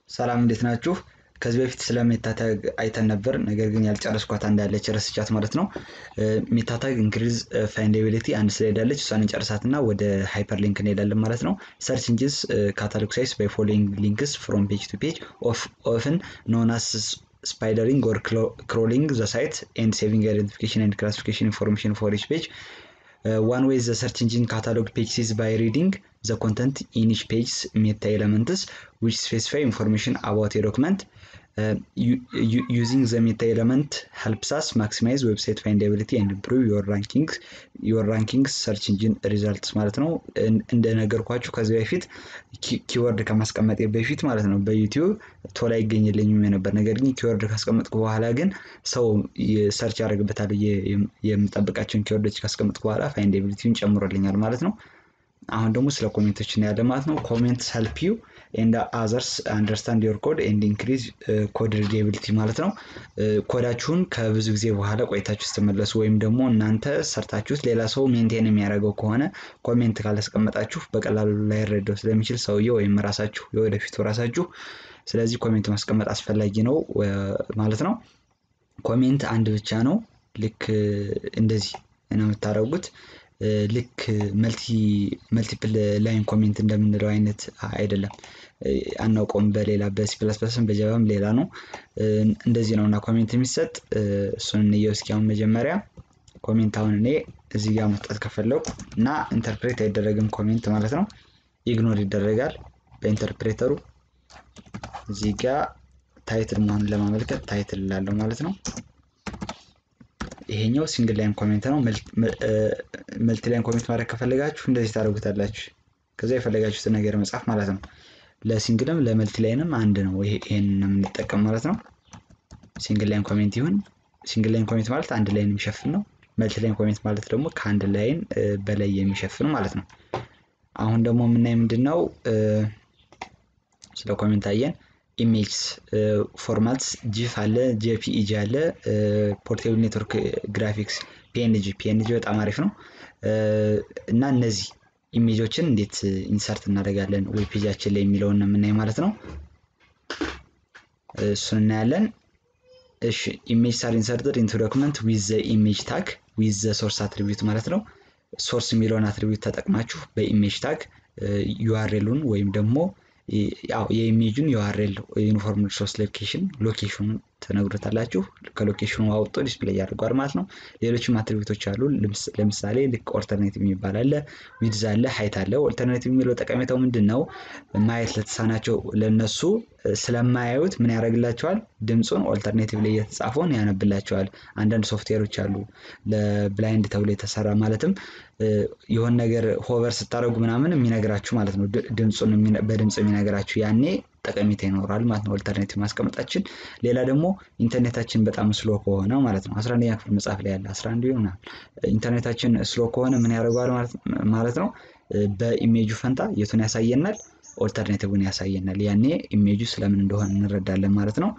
ሰላም እንዴት ናችሁ? ከዚህ በፊት ስለ ሜታታግ አይተን ነበር። ነገር ግን ያልጨረስኳት እንዳለች ረስቻት ማለት ነው። ሜታታግ ኢንክሪዝ ፋይንዳቢሊቲ አንድ ስላይዳለች እሷን እንጨርሳትና ወደ ሃይፐር ሊንክ እንሄዳለን ማለት ነው። ሰርች ኢንጂንስ ካታሎግ ሳይዝ ባይ ፎሎዊንግ ሊንክስ ፍሮም ፔጅ ቱ ፔጅ ኦፍን ኖን አስ ስፓይደሪንግ ኦር ክሮሊንግ ዘ ሳይት ኤንድ ሴቪንግ አይደንቲፊኬሽን ኤንድ ክላሲፊኬሽን ኢንፎርሜሽን ፎር ኢች ፔጅ ዋን ዌይ ዘ ሰርች ኢንጂን ካታሎግ ፔጅ ሲዝ ባይ ሪዲንግ ዘ ኮንተንት ኢን ኢች ፔጅ ሜታ ኤለመንትስ ዊች ስፔሲፋይ ኢንፎርሜሽን አባውት ኤ ዶክመንት ዩዚንግ ዘ ሜታ ኤለመንት ሄልፕስ አስ ማክሲማይዝ ዌብሳይት ፋይንዳቢሊቲ ኤንድ ኢምፕሩቭ ዮር ራንኪንግስ ሰርች ኢንጂን ሪዛልትስ ማለት ነው። እንደነገርኳችሁ ከዚህ በፊት ኪወርድ ከማስቀመጥ በፊት ማለት ነው በዩቲዩብ ቶሎ አይገኝልኝም የነበር። ነገር ግን ኪወርድ ካስቀመጥኩ በኋላ ግን ሰው ሰርች ያደርግበታል የምጠብቃቸውን ኪወርዶች ካስቀመጥኩ በኋላ ፋይንዳቢሊቲውን ጨምሮልኛል ማለት ነው። አሁን ደግሞ ስለ ኮሜንቶች እናያለን ማለት ነው። ኮሜንትስ ሄልፕ ዩ ኤንድ አዘርስ አንደርስታንድ ዮር ኮድ ኤንድ ኢንክሪዝ ኮድ ሪዴቢሊቲ ማለት ነው። ኮዳችሁን ከብዙ ጊዜ በኋላ ቆይታችሁ ስትመለሱ ወይም ደግሞ እናንተ ሰርታችሁት ሌላ ሰው ሜንቴን የሚያደርገው ከሆነ ኮሜንት ካላስቀመጣችሁ በቀላሉ ላይረዳው ስለሚችል ሰውዬው ወይም ራሳችሁ የወደፊቱ ራሳችሁ። ስለዚህ ኮሜንት ማስቀመጥ አስፈላጊ ነው ማለት ነው። ኮሜንት አንድ ብቻ ነው። ልክ እንደዚህ ነው የምታደርጉት። ልክ መልቲፕል ላይን ኮሜንት እንደምንለው አይነት አይደለም። አናውቀውም። በሌላ በሲ ፕለስ ፕለስም በጀባም ሌላ ነው። እንደዚህ ነው እና ኮሜንት የሚሰጥ እሱን እንየው እስኪ። አሁን መጀመሪያ ኮሜንት አሁን እኔ እዚህ ጋር መስጠት ከፈለኩ እና ኢንተርፕሬት አይደረግም ኮሜንት ማለት ነው። ኢግኖር ይደረጋል በኢንተርፕሬተሩ። እዚህ ጋር ታይትል መሆኑን ለማመልከት ታይትል ላለው ማለት ነው። ይሄኛው ሲንግል ላይን ኮሜንት ነው። መልቲ ላይን ኮሜንት ማድረግ ከፈለጋችሁ እንደዚህ ታደርጉታላችሁ። ከዛ የፈለጋችሁትን ነገር መጻፍ ማለት ነው። ለሲንግልም ለመልቲ ላይንም አንድ ነው። ይሄን የምንጠቀም ማለት ነው። ሲንግል ላይን ኮሜንት ይሁን። ሲንግል ላይን ኮሜንት ማለት አንድ ላይን የሚሸፍን ነው። መልቲ ላይን ኮሜንት ማለት ደግሞ ከአንድ ላይን በላይ የሚሸፍን ማለት ነው። አሁን ደግሞ የምናይ ምንድን ነው ስለ ኮሜንት አየን። ኢሜጅስ ፎርማትስ ጂፍ አለ፣ ጄፒኢጂ አለ፣ ፖርቴብል ኔትወርክ ግራፊክስ ፒኤንጂ ፒኤንጂ በጣም አሪፍ ነው እና እነዚህ ኢሜጆችን እንዴት ኢንሰርት እናደርጋለን ዌብ ፔጃችን ላይ የሚለውን የምናይ ማለት ነው። እሱን እናያለን። እሺ ኢሜጅ አር ኢንሰርትድ ኢንቱ ዶክመንት ዊዝ ዘ ኢሜጅ ታግ ዊዝ ዘ ሶርስ አትሪቢዩት ማለት ነው። ሶርስ የሚለውን አትሪቢዩት ተጠቅማችሁ በኢሜጅ ታግ ዩአርኤሉን ወይም ደግሞ ያው የኢሜጁን ዩአርኤል ዩኒፎርም ሪሶርስ ሎኬሽን ሎኬሽኑን ትነግሩታላችሁ። ከሎኬሽኑ አውጥቶ ዲስፕሌይ ያደርገዋል ማለት ነው። ሌሎችም አትሪቢዩቶች አሉ። ለምሳሌ ልክ ኦልተርኔቲቭ የሚባል አለ፣ ዊድዝ አለ፣ ሀይት አለ። ኦልተርኔቲቭ የሚለው ጠቀሜታው ምንድን ነው? ማየት ለተሳናቸው ለነሱ ስለማያዩት ምን ያደርግላቸዋል? ድምፁን ኦልተርኔቲቭ ላይ እየተጻፈውን ያነብላቸዋል። አንዳንድ ሶፍትዌሮች አሉ ለብላይንድ ተብሎ የተሰራ ማለትም የሆን ነገር ሆቨር ስታደርጉ ምናምን የሚነግራችሁ ማለት ነው። ድምፁን በድምፅ የሚነግራችሁ ያኔ ጠቀሜታ ይኖራል ማለት ነው። ኦልተርኔቲቭ ማስቀመጣችን። ሌላ ደግሞ ኢንተርኔታችን በጣም ስሎ ከሆነ ማለት ነው። አስራ አንደኛ ክፍል መጽሐፍ ላይ ያለ አስራ አንድ ምናምን ኢንተርኔታችን ስሎ ከሆነ ምን ያደርገዋል ማለት ነው። በኢሜጁ ፈንታ የቱን ያሳየናል? ኦልተርኔቲቭን ያሳየናል። ያኔ ኢሜጁ ስለምን እንደሆነ እንረዳለን ማለት ነው።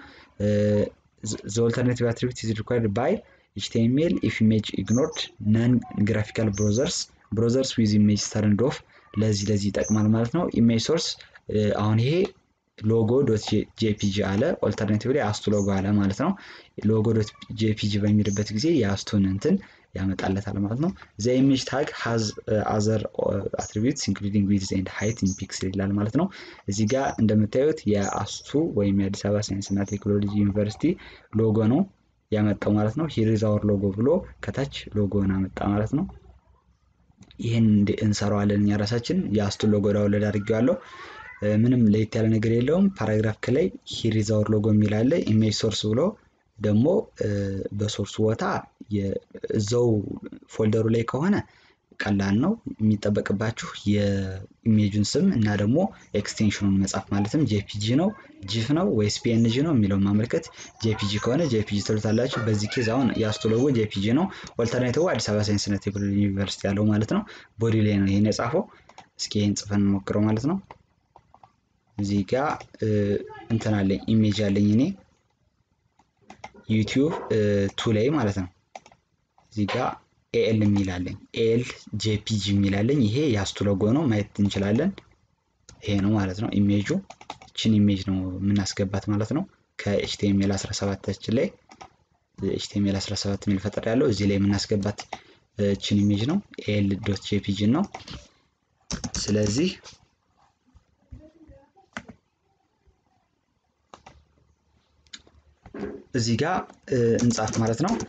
ዘ ኦልተርኔቲቭ አትሪቢዩት ኢዝ ሪኳርድ ባይ ኤችቲኤምኤል ኢፍ ኢሜጅ ኢግኖርድ ነን ግራፊካል ብሮዘርስ ብሮዘርስ ዊዝ ኢሜጅ ተርንድ ኦፍ ለዚህ ለዚህ ይጠቅማል ማለት ነው። ኢሜጅ ሶርስ አሁን ይሄ ሎጎ ዶት ጄፒጂ አለ። ኦልተርኔቲቭ ላይ አስቱ ሎጎ አለ ማለት ነው። ሎጎ ዶት ጄፒጂ በሚልበት ጊዜ የአስቱን እንትን ያመጣለታል ማለት ነው። ዘ ኢሜጅ ታግ ሃዝ አዘር አትሪቢዩትስ ኢንክሉዲንግ ዊድዝ ኤንድ ሃይት ኢን ፒክስል ይላል ማለት ነው። እዚህ ጋር እንደምታዩት የአስቱ ወይም የአዲስ አበባ ሳይንስና ቴክኖሎጂ ዩኒቨርሲቲ ሎጎ ነው ያመጣው ማለት ነው። ሂር ኢዝ አወር ሎጎ ብሎ ከታች ሎጎን አመጣ ማለት ነው። ይህን እንሰራዋለን እኛ ራሳችን የአስቱን ሎጎ ዳውንሎድ አድርጌዋለሁ። ምንም ለየት ያለ ነገር የለውም። ፓራግራፍ ከላይ ሂር ኢዝ አወር ሎጎ የሚል አለ። ኢሜጅ ሶርስ ብሎ ደግሞ በሶርሱ ቦታ እዛው ፎልደሩ ላይ ከሆነ ቀላል ነው የሚጠበቅባችሁ የኢሜጁን ስም እና ደግሞ ኤክስቴንሽኑን መጻፍ ማለትም ጄፒጂ ነው ጂፍ ነው ወይስ ፒኤንጂ ነው የሚለውን ማመልከት። ጄፒጂ ከሆነ ጄፒጂ ትሉታላችሁ። በዚህ ኬዝ አሁን የአስቱ ሎጎ ጄፒጂ ነው። ኦልተርኔቲቭ አዲስ አበባ ሳይንስና ቴክኖሎጂ ዩኒቨርሲቲ ያለው ማለት ነው። ቦዲ ላይ ነው ይሄን የጻፈው። እስኪ ይህን ጽፈን እንሞክረው ማለት ነው። እዚህ ጋ እንትን አለኝ ኢሜጅ አለኝ እኔ ዩቲዩብ ቱ ላይ ማለት ነው። እዚህ ጋ ኤኤል የሚላለኝ ኤኤል ጄፒጂ የሚላለኝ ይሄ የአስቱ ሎጎ ነው ማየት እንችላለን። ይሄ ነው ማለት ነው ኢሜጁ። እቺ ችን ኢሜጅ ነው የምናስገባት ማለት ነው። ከኤችቲኤምኤል 17ታችን ላይ ኤችቲኤምኤል 17 የሚል ፈጠር ያለው እዚህ ላይ የምናስገባት ችን ኢሜጅ ነው። ኤል ዶት ጄፒጂ ነው። ስለዚህ እዚህ ጋር እንጻፍ ማለት ነው።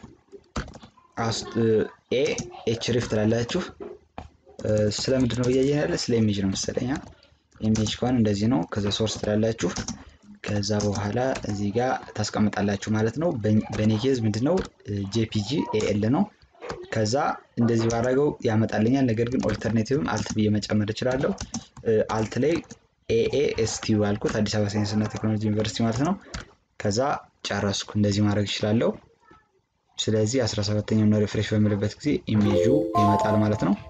ኤ ኤች ሪፍ ትላላችሁ። ስለምንድን ነው እያየን ያለ? ስለ ኢሜጅ ነው መሰለኝ። ኢሜጅ ከሆነ እንደዚህ ነው። ከዛ ሶርስ ትላላችሁ። ከዛ በኋላ እዚህ ጋር ታስቀምጣላችሁ ማለት ነው። በእኔ ኬዝ ምንድን ነው ጄፒጂ ኤኤል ነው። ከዛ እንደዚህ ባደረገው ያመጣልኛል። ነገር ግን ኦልተርኔቲቭም አልት ብዬ መጨመር እችላለሁ። አልት ላይ ኤኤ ኤስቲ አልኩት አዲስ አበባ ሳይንስና ቴክኖሎጂ ዩኒቨርሲቲ ማለት ነው። ከዛ ጨረስኩ። እንደዚህ ማድረግ እችላለሁ። ስለዚህ 17ኛው ነው ሪፍሬሽ በምልበት ጊዜ ኢሜጁ ይመጣል ማለት ነው።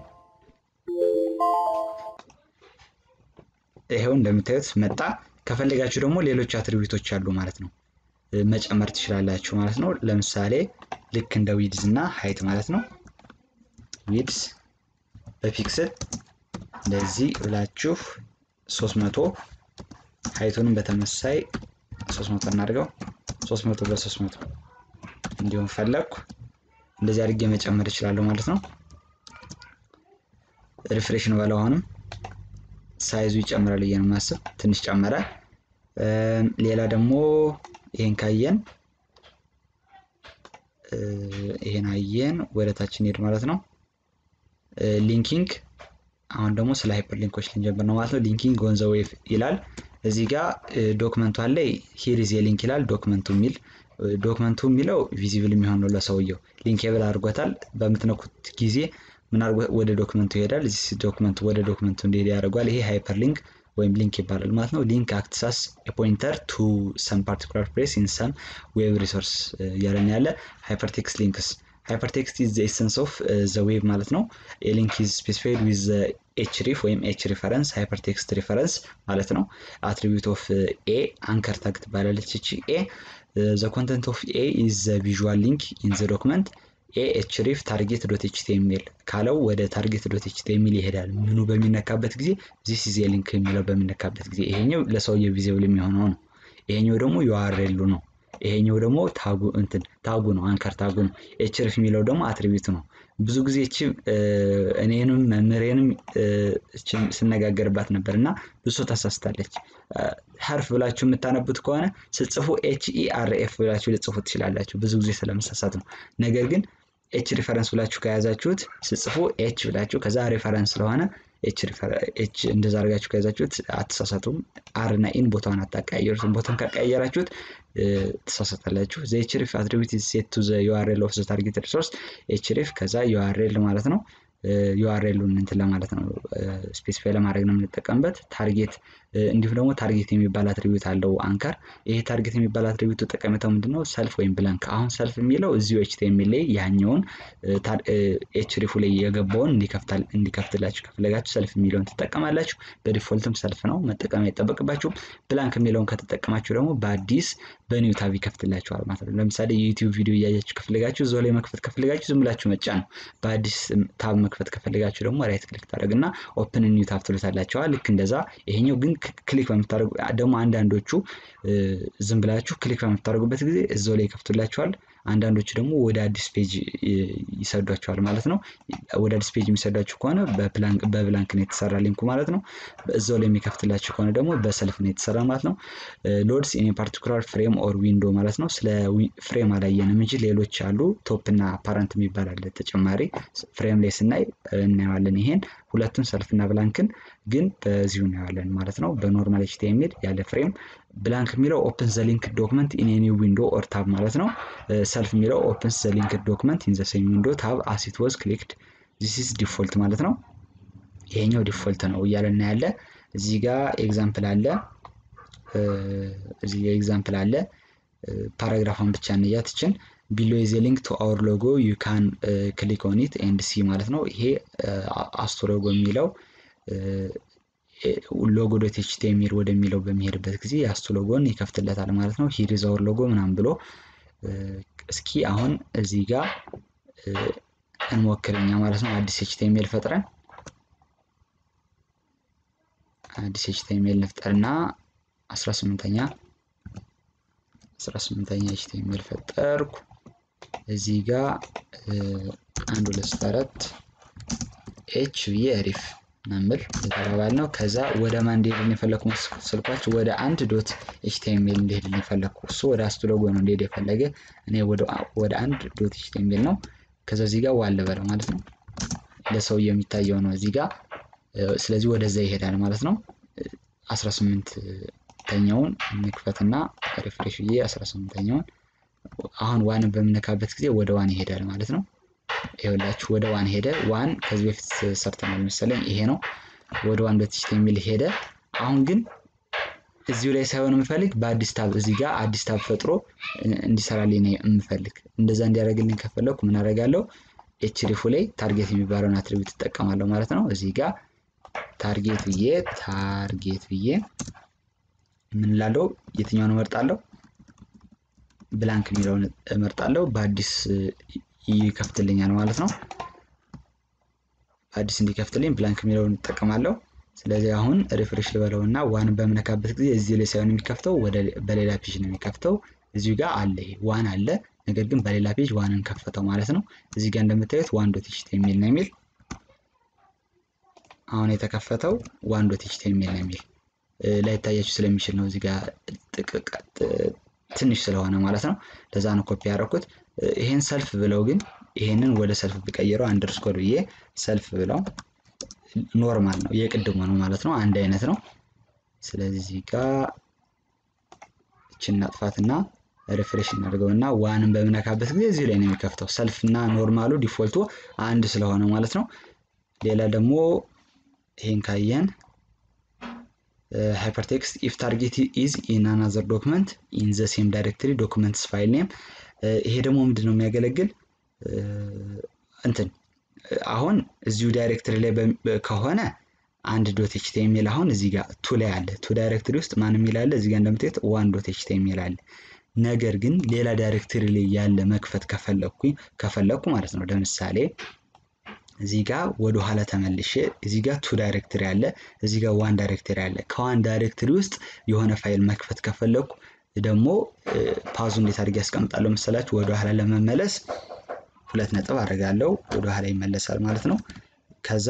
ይሄው እንደምታዩት መጣ። ከፈለጋችሁ ደግሞ ሌሎች አትሪቢዩቶች አሉ ማለት ነው መጨመር ትችላላችሁ ማለት ነው። ለምሳሌ ልክ እንደ ዊድዝ እና ሀይት ማለት ነው። ዊድዝ በፒክስል እንደዚህ ብላችሁ 300 ሀይቱንም በተመሳይ 300 እናድርገው 300 በ300 እንዲሁም ፈለግኩ እንደዚህ አድርጌ መጨመር እችላለሁ ማለት ነው። ሪፍሬሽ ነው በለው። አሁንም ሳይዙ ይጨምራል ብዬ ነው የማስብ። ትንሽ ጨመረ። ሌላ ደግሞ ይሄን ካየን ይሄን አየን፣ ወደ ታች እንሄድ ማለት ነው። ሊንኪንግ አሁን ደግሞ ስለ ሃይፐር ሊንኮች ልንጀምር ነው ማለት ነው። ሊንኪንግ ኦን ዘ ዌብ ይላል እዚህ ጋር ዶክመንቱ አለ። ሂሪዝ የሊንክ ይላል ዶክመንቱ የሚል ዶክመንቱ የሚለው ቪዚብል የሚሆን ነው ለሰውየው ሊንኬብል አድርጎታል። በምትነኩት ጊዜ ምን አድርጎ ወደ ዶክመንቱ ይሄዳል። እዚህ ዶክመንቱ ወደ ዶክመንቱ እንዲሄድ ያደርጓል። ይሄ ሃይፐር ሊንክ ወይም ሊንክ ይባላል ማለት ነው። ሊንክ አክትሳስ ፖይንተር ቱ ሰም ፓርቲኩላር ፕሌስ ኢን ሰም ዌብ ሪሶርስ እያለን ያለ ሃይፐርቴክስት ሊንክስ ሃይፐርቴክስት ኢዝ ዘ ኤሰንስ ኦፍ ዘ ዌብ ማለት ነው። ሊንክ ኢዝ ስፔሲፋይድ ዊዝ ኤች ሪፍ ወይም ኤች ሪፈረንስ ሃይፐርቴክስት ሪፈረንስ ማለት ነው። አትሪቢዩት ኦፍ ኤ አንከር ታግ ትባላለች እቺ ኤ ዘ ኮንተንት ኦፍ ኤ ኢዝ ዘ ቪዥዋል ሊንክ ኢን ዘ ዶክመንት ኤ ኤች ሪፍ ታርጌት ዶት ኤችቲኤምኤል ካለው ወደ ታርጌት ዶት ኤችቲኤምኤል ይሄዳል። ምኑ በሚነካበት ጊዜ ዚስ ኢዝ ሊንክ የሚለው በሚነካበት ጊዜ ይሄኛው ለሰውየው ቪዚብል የሚሆነው ነው። ይሄኛው ደግሞ ዩአርኤሉ ነው። ይሄኛው ደግሞ ታጉ እንትን ታጉ ነው፣ አንከር ታጉ ነው። ኤች ሪፍ የሚለው ደግሞ አትሪቢዩት ነው። ብዙ ጊዜ እቺ እኔንም መምህሬንም ስነጋገርባት ነበር እና ብዙ ሰው ታሳስታለች። ሀርፍ ብላችሁ የምታነቡት ከሆነ ስጽፉ ኤች ኢ አር ኤፍ ብላችሁ ልጽፉ ትችላላችሁ። ብዙ ጊዜ ስለመሳሳት ነው። ነገር ግን ኤች ሪፈረንስ ብላችሁ ከያዛችሁት ስጽፉ ኤች ብላችሁ ከዛ ሪፈረንስ ስለሆነ ኤች እንደዛ አድርጋችሁ ከያዛችሁት አትሳሳቱም። አር እና ኢን ቦታውን አታቀያየሩትም። ቦታውን ካቀያየራችሁት ትሳሳታላችሁ። ዘ ኤች ሪፍ አትሪቢዩት ሴት ቱ ዘ ዩአርኤል ኦፍ ዘ ታርጌት ሪሶርስ ኤች ሪፍ ከዛ ዩአርኤል ማለት ነው። ዩአርኤሉን እንትን ለማለት ነው ስፔሲፋይ ለማድረግ ነው የምንጠቀምበት። ታርጌት እንዲሁም ደግሞ ታርጌት የሚባል አትሪቢዩት አለው አንከር። ይሄ ታርጌት የሚባል አትሪቢዩት ጠቀሜታው ምንድን ነው? ሰልፍ ወይም ብላንክ። አሁን ሰልፍ የሚለው እዚሁ ኤችቲኤምኤል ላይ ያኛውን ኤች ሪፉ ላይ የገባውን እንዲከፍትላችሁ ከፈለጋችሁ ሰልፍ የሚለውን ትጠቀማላችሁ። በዲፎልትም ሰልፍ ነው መጠቀም አይጠበቅባችሁም። ብላንክ የሚለውን ከተጠቀማችሁ ደግሞ በአዲስ በኒው ታብ ይከፍትላችኋል ማለት ነው። ለምሳሌ የዩቲዩብ ቪዲዮ እያያችሁ ከፈለጋችሁ እዛው ላይ መክፈት ከፈለጋችሁ ዝም ብላችሁ መጫ ነው። በአዲስ ታብ መክፈት ከፈለጋችሁ ደግሞ ራይት ክሊክ ታደረግና ኦፕን ኒው ታብ ትሉታላችኋል። ልክ እንደዛ ይሄኛው ግን ክሊክ በምታደርጉ ደግሞ አንዳንዶቹ ዝም ብላችሁ ክሊክ በምታደርጉበት ጊዜ እዛው ላይ ይከፍቱላችኋል። አንዳንዶቹ ደግሞ ወደ አዲስ ፔጅ ይሰዷቸዋል ማለት ነው። ወደ አዲስ ፔጅ የሚሰዷችሁ ከሆነ በብላንክ ነው የተሰራ ሊንኩ ማለት ነው። እዛው ላይ የሚከፍትላችሁ ከሆነ ደግሞ በሰልፍ ነው የተሰራ ማለት ነው። ሎድስ ኢን ፓርቲኩላር ፍሬም ኦር ዊንዶ ማለት ነው። ስለ ፍሬም አላየንም እንጂ ሌሎች አሉ። ቶፕ እና ፓረንት የሚባል አለ ተጨማሪ ፍሬም ላይ ስናይ እናየዋለን። ይሄን ሁለቱን ሰልፍና ብላንክን ግን በዚሁ እናየዋለን ማለት ነው። በኖርማል ኤችቲኤምኤል ያለ ፍሬም ብላንክ የሚለው ኦፕን ዘ ሊንክ ዶክመንት ኢን ኤኒ ዊንዶ ኦር ታብ ማለት ነው። ሰልፍ የሚለው ኦፕንስ ዘ ሊንክ ዶክመንት ኢን ዘ ሴም ዊንዶ ታብ አስ ኢት ዋዝ ክሊክድ ዚስ ኢዝ ዲፎልት ማለት ነው። ይሄኛው ዲፎልት ነው እያለን ያለ እዚህ ጋር ኤግዛምፕል አለ። እዚህ ጋር ኤግዛምፕል አለ። ፓራግራፏን ብቻ እንያትችን ቢሎ ኢዝ ሊንክ ቱ አወር ሎጎ ዩ ካን ክሊክ ኦን ኢት ኤንድ ሲ ማለት ነው። ይሄ አስቶ ሎጎ የሚለው ሎጎ ዶት ኤችቲኤምኤል ወደሚለው በሚሄድበት ጊዜ የአስቶ ሎጎን ይከፍትለታል ማለት ነው። ሂር ኢዝ አወር ሎጎ ምናምን ብሎ እስኪ አሁን እዚህ ጋር እንሞክርኛ ማለት ነው። አዲስ ኤችቲኤምኤል ፈጥረን አዲስ ኤችቲኤምኤል ንፍጠርና አስራ ስምንተኛ አስራ ስምንተኛ ኤችቲኤምኤል ፈጠርኩ። እዚህ ጋር አንድ ሁለት ሶስት አራት ኤች ብዬ ሪፍ መምል የተባባል ነው። ከዛ ወደ ማን እንዲሄድልን የፈለግኩ ስልኳችሁ ወደ አንድ ዶት ኤችቲኤምኤል እንዲሄድልን የፈለግኩ እሱ ወደ አስቱ ሎጎ ነው እንዲሄድ የፈለገ እኔ ወደ አንድ ዶት ኤችቲኤምኤል ነው። ከዛ እዚህ ጋር ዋለ በለው ማለት ነው። ለሰው የሚታየው ነው እዚህ ጋር ስለዚህ ወደዛ ይሄዳል ማለት ነው። 18 ተኛውን እንክፈትና ሪፍሬሽ ብዬ 18ኛውን አሁን ዋንን በምነካበት ጊዜ ወደ ዋን ይሄዳል ማለት ነው። ይኸውላችሁ ወደ ዋን ሄደ። ዋን ከዚህ በፊት ሰርተናል መሰለኝ ይሄ ነው። ወደ ዋን ዶት ኤችቲኤምኤል ሄደ። አሁን ግን እዚሁ ላይ ሳይሆን የምፈልግ በአዲስ ታብ እዚህ ጋር አዲስ ታብ ፈጥሮ እንዲሰራልኝ ነው የምፈልግ። እንደዛ እንዲያደርግልኝ ከፈለኩ ምን አደርጋለሁ? ኤችሪፉ ላይ ታርጌት የሚባለውን አትሪቢዩት እጠቀማለሁ ማለት ነው። እዚህ ጋር ታርጌት ብዬ ታርጌት ብዬ ምን ላለው የትኛውን እመርጣለሁ? ብላንክ የሚለውን እመርጣለሁ። በአዲስ ይከፍትልኛል ማለት ነው። በአዲስ እንዲከፍትልኝ ብላንክ የሚለውን እጠቀማለሁ። ስለዚህ አሁን ሪፍሬሽ ልበለው እና ዋንን በምነካበት ጊዜ እዚህ ላይ ሳይሆን የሚከፍተው በሌላ ፔጅ ነው የሚከፍተው። እዚሁ ጋር አለ ይሄ ዋን አለ፣ ነገር ግን በሌላ ፔጅ ዋንን ከፈተው ማለት ነው። እዚህ ጋር እንደምታዩት ዋን ዶት ኤችቲኤምኤል ነው የሚል አሁን የተከፈተው ዋን ዶት ኤችቲኤምኤል ነው የሚል ላይታያችሁ ስለሚችል ነው እዚህ ጋር ጥቅቅ ትንሽ ስለሆነ ማለት ነው። ለዛ ነው ኮፒ ያደረኩት። ይሄን ሰልፍ ብለው ግን ይሄንን ወደ ሰልፍ ብቀይረው አንደርስኮር ብዬ ሰልፍ ብለው ኖርማል ነው የቅድሞ ነው ማለት ነው። አንድ አይነት ነው። ስለዚህ እዚህ ጋር እችን እናጥፋትና ሪፍሬሽ እናድርገውና ዋንን በምነካበት ጊዜ እዚህ ላይ ነው የሚከፍተው። ሰልፍ እና ኖርማሉ ዲፎልቱ አንድ ስለሆነ ማለት ነው። ሌላ ደግሞ ይሄን ካየን ሃይፐርቴክስት ኢፍ ታርጌት ኢዝ ኢን አናዘር ዶክመንት ኢን ዘ ሴም ዳይሬክተሪ ዶክመንትስ ፋይል ኔም። ይሄ ደግሞ ምንድን ነው የሚያገለግል እንትን አሁን እዚሁ ዳይሬክተሪ ላይ ከሆነ አንድ ዶት ኤችቲኤምኤል አሁን እዚህ ጋር ቱ ላይ አለ። ቱ ዳይሬክተሪ ውስጥ ማን የሚል አለ? እዚህ ጋር እንደምታዩት ዋን ዶት ኤችቲኤምኤል አለ። ነገር ግን ሌላ ዳይሬክተሪ ላይ ያለ መክፈት ከፈለኩኝ ከፈለኩ ማለት ነው ለምሳሌ እዚህ ጋር ወደ ኋላ ተመልሼ እዚህ ጋር ቱ ዳይሬክተሪ አለ፣ እዚህ ጋር ዋን ዳይሬክተሪ አለ። ከዋን ዳይሬክተሪ ውስጥ የሆነ ፋይል መክፈት ከፈለኩ ደግሞ ፓዙ እንዴት አድርጌ ያስቀምጣለሁ መሰላችሁ? ወደ ኋላ ለመመለስ ሁለት ነጥብ አደርጋለሁ፣ ወደ ኋላ ይመለሳል ማለት ነው። ከዛ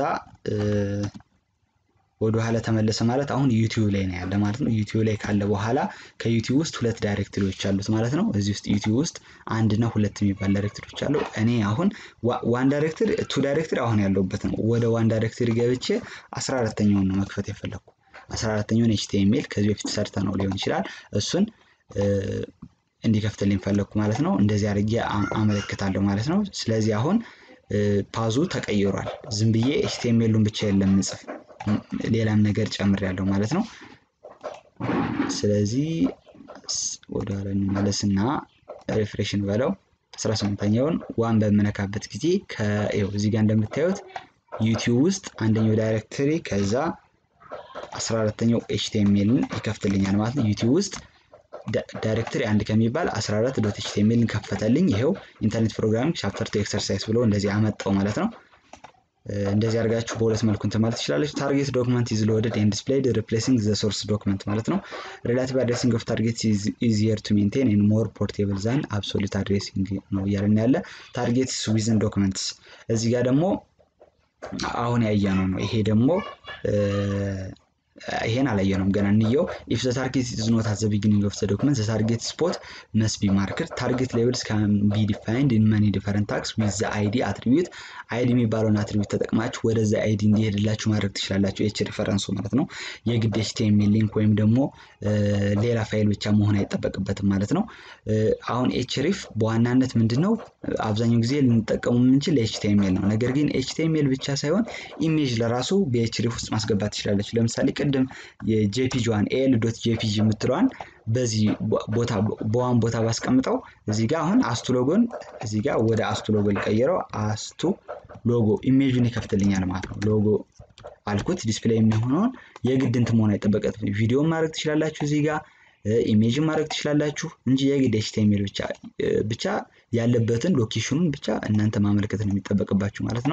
ወደ ኋላ ተመለሰ ማለት አሁን ዩቲዩብ ላይ ነው ያለ ማለት ነው። ዩቲዩብ ላይ ካለ በኋላ ከዩቲዩብ ውስጥ ሁለት ዳይሬክተሪዎች አሉት ማለት ነው። እዚህ ውስጥ ዩቲዩብ ውስጥ አንድ እና ሁለት የሚባል ዳይሬክተሪዎች አሉ። እኔ አሁን ዋን ዳይሬክተሪ ቱ ዳይሬክተሪ አሁን ያለሁበት ነው። ወደ ዋን ዳይሬክተሪ ገብቼ አስራ አራተኛውን ነው መክፈት የፈለግኩ። አስራ አራተኛውን ኤችቲኤምኤል ከዚህ በፊት ሰርተ ነው ሊሆን ይችላል። እሱን እንዲከፍትልኝ ፈለግኩ ማለት ነው። እንደዚህ አድርጌ አመለክታለሁ ማለት ነው። ስለዚህ አሁን ፓዙ ተቀይሯል። ዝም ብዬ ኤችቲኤምኤሉን ብቻ የለም ምጽፍ ሌላም ነገር ጨምሬያለሁ ማለት ነው። ስለዚህ ወደኋላ እንመለስና ሪፍሬሽን በለው 18ኛውን ዋን በምነካበት ጊዜ ከው እዚህ ጋር እንደምታዩት ዩቲዩብ ውስጥ አንደኛው ዳይሬክተሪ ከዛ 14ተኛው ኤችቲኤምኤልን ይከፍትልኛል ማለት ነው። ዩቲዩብ ውስጥ ዳይሬክተሪ አንድ ከሚባል 14 ዶት ኤችቲኤምኤልን ከፈተልኝ። ይኸው ኢንተርኔት ፕሮግራሚንግ ቻፕተር ቱ ኤክሰርሳይዝ ብሎ እንደዚህ አመጣው ማለት ነው። እንደዚህ አድርጋችሁ በሁለት መልኩ እንትን ማለት ትችላለች። ታርጌት ዶክመንት ኢዝ ሎድድ ኤንድ ዲስፕሌይድ ሪፕሌሲንግ ዘ ሶርስ ዶክመንት ማለት ነው። ሪላቲቭ አድሬሲንግ ኦፍ ታርጌት ኢዚየር ቱ ሜንቴን ኤንድ ሞር ፖርቴብል ዛን አብሶሉት አድሬሲንግ ነው እያለን ያለ። ታርጌትስ ዊዝን ዶክመንትስ እዚህ ጋር ደግሞ አሁን ያየነው ነው። ይሄ ደግሞ ይሄን አላየነውም ገና እንየው። ኢፍ ዘ ታርጌት ኢዝ ኖት አት ዘ ቢጊኒንግ ኦፍ ዘ ዶክመንት ዘ ታርጌት ስፖት መስ ቢ ማርክድ ታርጌት ሌብልስ ካን ቢ ዲፋይንድ ኢን መኒ ዲፈረንት ታክስ ዊዝ ዘ አይዲ አትሪቢዩት አይዲ የሚባለውን አትሪቢዩት ተጠቅማችሁ ወደዛ አይዲ እንዲሄድላችሁ ማድረግ ትችላላችሁ። ኤች ሪፈረንሱ ማለት ነው። የግድ ኤችቲኤምኤል ሊንክ ወይም ደግሞ ሌላ ፋይል ብቻ መሆን አይጠበቅበትም ማለት ነው። አሁን ኤች ሪፍ በዋናነት ምንድን ነው አብዛኛው ጊዜ ልንጠቀሙ የምንችል ኤችቲኤምኤል ነው። ነገር ግን ኤችቲኤምኤል ብቻ ሳይሆን ኢሜጅ ለራሱ በኤች ሪፍ ውስጥ ማስገባት ትችላለች። ለምሳሌ ቅድም የጄፒጂዋን ኤል ዶት ጄፒጂ የምትለዋን በዚህ ቦታ በዋን ቦታ ባስቀምጠው እዚህ ጋር አሁን አስቱ ሎጎን እዚህ ጋር ወደ አስቱ ሎጎ ሊቀይረው አስቱ ሎጎ ኢሜጁን ይከፍትልኛል ማለት ነው። ሎጎ አልኩት ዲስፕሌይ የሚሆነውን የግድ እንትን መሆን አይጠበቀትም። ቪዲዮን ማድረግ ትችላላችሁ እዚህ ጋር ኢሜጅን ማድረግ ትችላላችሁ እንጂ የግድ ኤችቲኤምኤል ብቻ ብቻ ያለበትን ሎኬሽኑን ብቻ እናንተ ማመልከት ነው የሚጠበቅባችሁ ማለት ነው።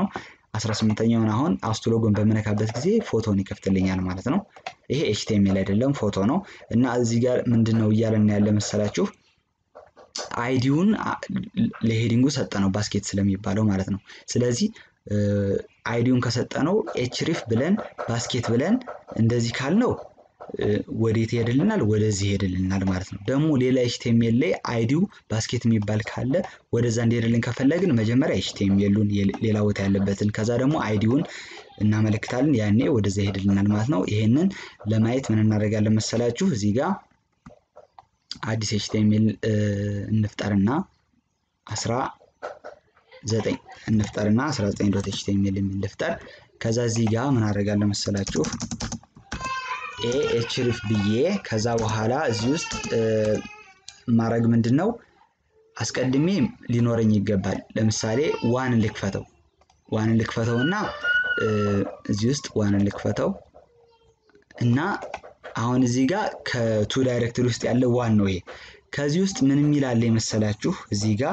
18ኛውን አሁን አውስቶሎጎን በምነካበት ጊዜ ፎቶን ይከፍትልኛል ማለት ነው። ይሄ ኤችቲኤምኤል አይደለም ፎቶ ነው እና እዚህ ጋር ምንድን ነው እያለን ያለ መሰላችሁ አይዲውን ለሄዲንጉ ሰጠ ነው ባስኬት ስለሚባለው ማለት ነው። ስለዚህ አይዲውን ከሰጠ ነው ኤችሪፍ ብለን ባስኬት ብለን እንደዚህ ካልነው ወዴት ይሄድልናል? ወደዚህ ይሄድልናል ማለት ነው። ደግሞ ሌላ ኤችቲኤምኤል ላይ አይዲው ባስኬት የሚባል ካለ ወደዛ እንዲሄድልን ከፈለግን መጀመሪያ ኤችቲኤምኤሉን ሌላ ቦታ ያለበትን ከዛ ደግሞ አይዲውን እናመለክታለን። ያኔ ወደዛ ይሄድልናል ማለት ነው። ይሄንን ለማየት ምን እናደርጋለን መሰላችሁ? እዚህ ጋር አዲስ ኤችቲኤምኤል እንፍጠርና አስራ ዘጠኝ እንፍጠርና 19 ዶት ኤችቲኤምኤል የሚል ልፍጠር። ከዛ እዚህ ጋር ምን አደርጋለሁ መሰላችሁ ኤ ኤችሪፍ ብዬ ከዛ በኋላ እዚህ ውስጥ ማድረግ ምንድን ነው አስቀድሜ ሊኖረኝ ይገባል። ለምሳሌ ዋንን ልክፈተው ዋንን ልክፈተው እና እዚህ ውስጥ ዋንን ልክፈተው እና አሁን እዚህ ጋር ከቱ ዳይሬክተሪ ውስጥ ያለ ዋን ነው ይሄ። ከዚህ ውስጥ ምን የሚል አለ የመሰላችሁ እዚህ ጋር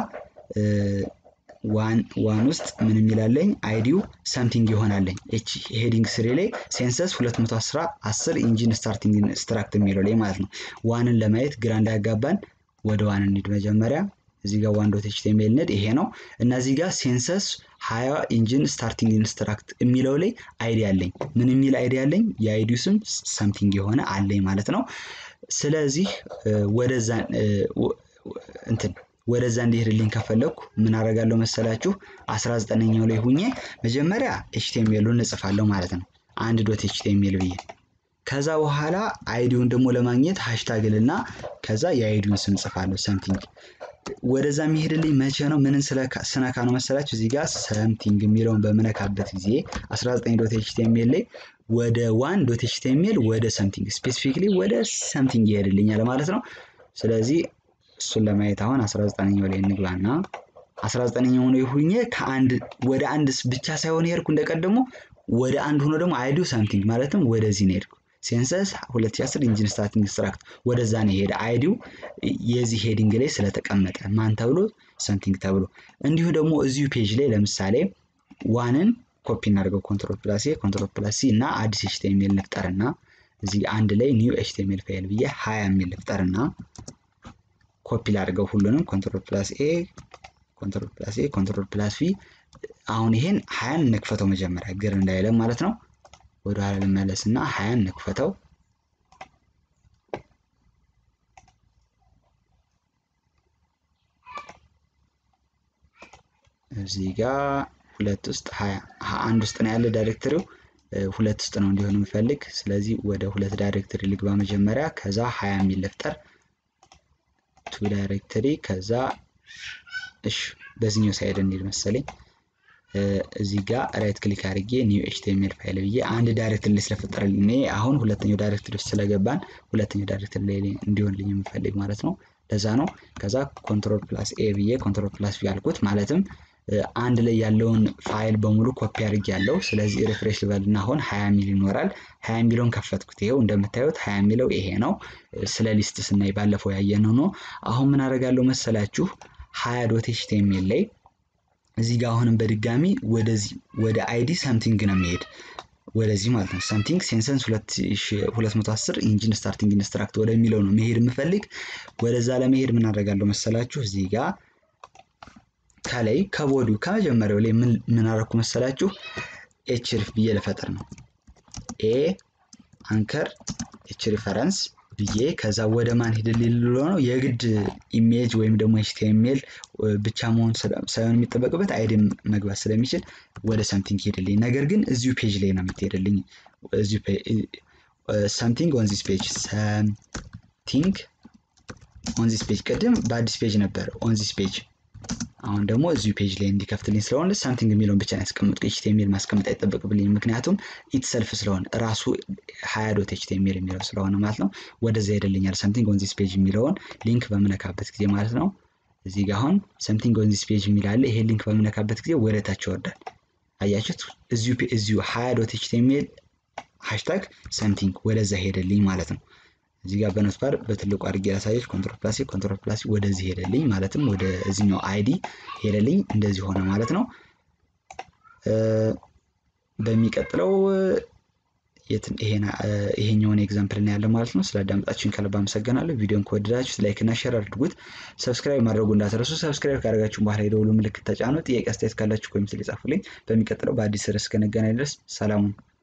ዋን ዋን ውስጥ ምን የሚላለኝ አይዲው ሰምቲንግ ይሆናለኝ ኤች ሄዲንግ ስሬ ላይ ሴንሰስ 210 10 ኢንጂን ስታርቲንግ ስትራክት የሚለው ላይ ማለት ነው። ዋንን ለማየት ግራ እንዳያጋባን ወደ ዋን እንሂድ መጀመሪያ። እዚህ ጋር ዋን ዶት ኤችቲኤምኤል ንድ ይሄ ነው እና እዚህ ጋር ሴንሰስ ሀያ ኢንጂን ስታርቲንግ ኢንስትራክት የሚለው ላይ አይዲ አለኝ። ምን የሚል አይዲ አለኝ? የአይዲው ስም ሰምቲንግ የሆነ አለኝ ማለት ነው። ስለዚህ ወደዛ እንትን ወደዛ እንዲሄድልኝ ከፈለግኩ ምን አደርጋለሁ መሰላችሁ? 19ኛው ላይ ሁኜ መጀመሪያ ኤችቲኤምኤሉን እጽፋለሁ ማለት ነው። አንድ ዶት ኤችቲኤምኤል ብዬ ከዛ በኋላ አይዲውን ደግሞ ለማግኘት ሃሽታግልና ከዛ የአይዲውን ስም ጽፋለሁ ሰምቲንግ። ወደዛ የሚሄድልኝ መቼ ነው? ምንን ስነካ ነው መሰላችሁ? እዚህ ጋር ሰምቲንግ የሚለውን በምነካበት ጊዜ 19 ዶት ኤችቲኤምኤል ላይ ወደ ዋን ዶት ኤችቲኤምኤል ወደ ሰምቲንግ ስፔሲፊክሊ ወደ ሰምቲንግ ይሄድልኛል ማለት ነው። ስለዚህ እሱን ለማየት አሁን 19ኛው ላይ እንግባና 19ኛው ላይ ሁኜ ከአንድ ወደ አንድ ብቻ ሳይሆን የሄድኩ እንደቀደሙ ወደ አንድ ሆኖ ደግሞ አይዲው ሰምቲንግ ማለትም ወደዚህ ነው የሄድኩ። ሴንሰስ 2010 ኢንጂን ስታርቲንግ ስትራክት ወደዛ ነው የሄደ አይዲው የዚህ ሄዲንግ ላይ ስለተቀመጠ ማን ተብሎ ሰምቲንግ ተብሎ። እንዲሁ ደግሞ እዚሁ ፔጅ ላይ ለምሳሌ ዋንን ኮፒ እናደርገው ኮንትሮል ፕላስ ኤ ኮንትሮል ፕላስ ሲ እና አዲስ ኤችቲኤምኤል ልፍጠርና እዚህ አንድ ላይ ኒው ኤችቲኤምኤል ፋይል ብዬ ሀያ የሚል ልፍጠርና ኮፒ ላድርገው ሁሉንም ኮንትሮል ፕላስ ኤ ኮንትሮል ፕላስ ኤ ኮንትሮል ፕላስ ቪ። አሁን ይሄን ሀያን እንክፈተው መጀመሪያ ግር እንዳይለም ማለት ነው። ወደ ኋላ ልመለስ እና ሀያን እንክፈተው። እዚህ ጋር ሁለት ውስጥ ሀያ አንድ ውስጥ ነው ያለ ዳይሬክተሪው ሁለት ውስጥ ነው እንዲሆን የምፈልግ። ስለዚህ ወደ ሁለት ዳይሬክተሪ ልግባ መጀመሪያ ከዛ ሀያ የሚል ልፍጠር ቱ ዳይሬክተሪ ከዛ እሺ በዚህኛው ሳይድ እንሂድ መሰለኝ። እዚህ ጋር ራይት ክሊክ አድርጌ ኒው ኤችቲኤምኤል ፋይል ብዬ አንድ ዳይሬክተሪ ስለፈጠረልኝ እኔ አሁን ሁለተኛው ዳይሬክተሪ ውስጥ ስለገባን ሁለተኛው ዳይሬክተሪ ላይ እንዲሆንልኝ የምፈልግ ማለት ነው። ለዛ ነው። ከዛ ኮንትሮል ፕላስ ኤ ብዬ ኮንትሮል ፕላስ ቪ አልኩት ማለትም አንድ ላይ ያለውን ፋይል በሙሉ ኮፒ አድርጌ ያለው። ስለዚህ ሪፍሬሽ ልበልና አሁን ሀያ ሚል ይኖራል። ሀያ ሚለውን ከፈትኩት። ይኸው እንደምታዩት ሀያ ሚለው ይሄ ነው። ስለ ሊስት ስናይ ባለፈው ያየነው ነው። አሁን ምን አደርጋለሁ መሰላችሁ ሀያ ዶት ኤችቲኤምኤል ላይ እዚህ ጋር አሁንም በድጋሚ ወደዚህ ወደ አይዲ ሰምቲንግ ነው የሚሄድ ወደዚህ ማለት ነው። ሰምቲንግ ሴንሰንስ 210 ኢንጂን ስታርቲንግ ኢንስትራክት ወደሚለው ነው መሄድ የምፈልግ። ወደዛ ለመሄድ ምን አደርጋለሁ መሰላችሁ እዚህ ጋር ከላይ ከቦዱ ከመጀመሪያው ላይ ምን አደረኩ መሰላችሁ ኤች ሪፍ ብዬ ልፈጥር ነው። ኤ አንከር ኤች ሪፈረንስ ብዬ ከዛ ወደ ማን ሄድልኝ ልሎ ነው የግድ ኢሜጅ ወይም ደግሞ ኤችቲኤምኤል ብቻ መሆን ሳይሆን የሚጠበቅበት አይዲ መግባት ስለሚችል ወደ ሰምቲንግ ሄድልኝ። ነገር ግን እዚሁ ፔጅ ላይ ነው የምትሄድልኝ። ሰምቲንግ ኦን ዚስ ፔጅ ሰምቲንግ ኦን ዚስ ፔጅ ቅድም በአዲስ ፔጅ ነበር ኦን ዚስ ፔጅ አሁን ደግሞ እዚሁ ፔጅ ላይ እንዲከፍትልኝ ስለሆነ ሳምቲንግ የሚለውን ብቻ ያስቀምጡ ኤችቲኤምኤል ማስቀመጥ አይጠበቅብልኝ። ምክንያቱም ኢት ሰልፍ ስለሆነ ራሱ ሀያ ዶት ኤችቲኤምኤል የሚለው ስለሆነ ማለት ነው። ወደዛ ሄደልኛል ሳምቲንግ ኦን ዚስ ፔጅ የሚለውን ሊንክ በምነካበት ጊዜ ማለት ነው። እዚህ ጋር አሁን ሳምቲንግ ኦን ዚስ ፔጅ የሚል አለ። ይሄ ሊንክ በምነካበት ጊዜ ወደ ታች ይወርዳል። አያችሁት? እዚሁ ሀያ ዶት ኤችቲኤምኤል ሃሽታግ ሳምቲንግ ወደዛ ሄደልኝ ማለት ነው። እዚህ ጋር በኖትፓድ በትልቁ አድርጌ ያሳየች ኮንትሮል ፕላስ ኮንትሮል ፕላስ ወደዚህ ሄደልኝ ማለትም ወደ እዚህኛው አይዲ ሄደልኝ እንደዚህ ሆነ ማለት ነው። በሚቀጥለው ይሄኛውን ኤግዛምፕል እናያለን ማለት ነው። ስላዳመጣችሁን ከልብ አመሰግናለሁ። ቪዲዮን ከወደዳችሁት ላይክ እና ሼር አድርጉት። ሰብስክራይብ ማድረጉ እንዳትረሱ። ሰብስክራይብ ካደረጋችሁ በኋላ የደወሉ ምልክት ተጫኑ። ጥያቄ አስተያየት ካላችሁ ኮሜንት ላይ ጻፉልኝ። በሚቀጥለው በአዲስ ርዕስ እስክንገናኝ ድረስ ሰላሙን